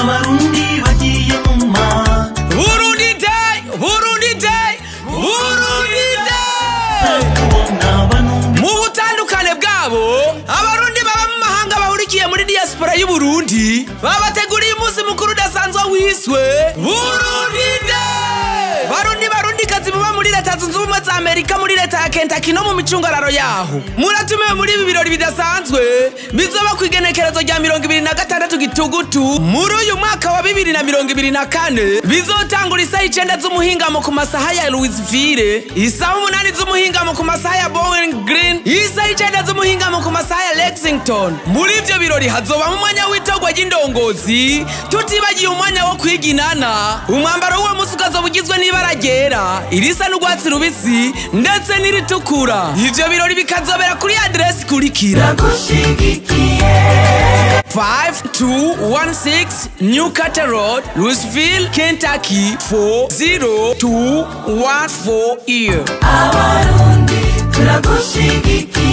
abarundi bagiye mu mana burundi day burundi day burundi day kubona bano mu butandukane bwabo abarundi baba mu mahanga bahurikiye muri diaspora y'uburundi babateguriye umunsi mukuru udasanzwe wiswe burundi day barundi barundikazi muba muri leta zunze ubumwe za amerika muri leta ya kentaki no mu micungararo yaho muratumiwe muri ibi birori bidasanzwe bizoba ku igenekerezo rya mirongo ibiri na gatandatu gitugutu muri uyu mwaka wa bibiri na mirongo ibiri na kane bizotangura isaha icenda z'umuhingamo ku masaha ya louisville isaha umunani z'umuhingamo ku masaha ya bowling green isaha icenda z'umuhingamo ku masaha ya lexington muri ivyo birori hazobamo umwanya w'itorwa ry'indongozi tutibagiye umwanya wo kwiginana umwambaro w'uwo munsi ukazoba ugizwe n'ibara ryera irisa n'urwatsi rubisi ndetse n'iritukura ivyo birori bikazobera kuri aderesi ikurikira ndagushigikiye 5216 New Carter Road, Louisville, Kentucky 40214 year. abarundi turagushigikiye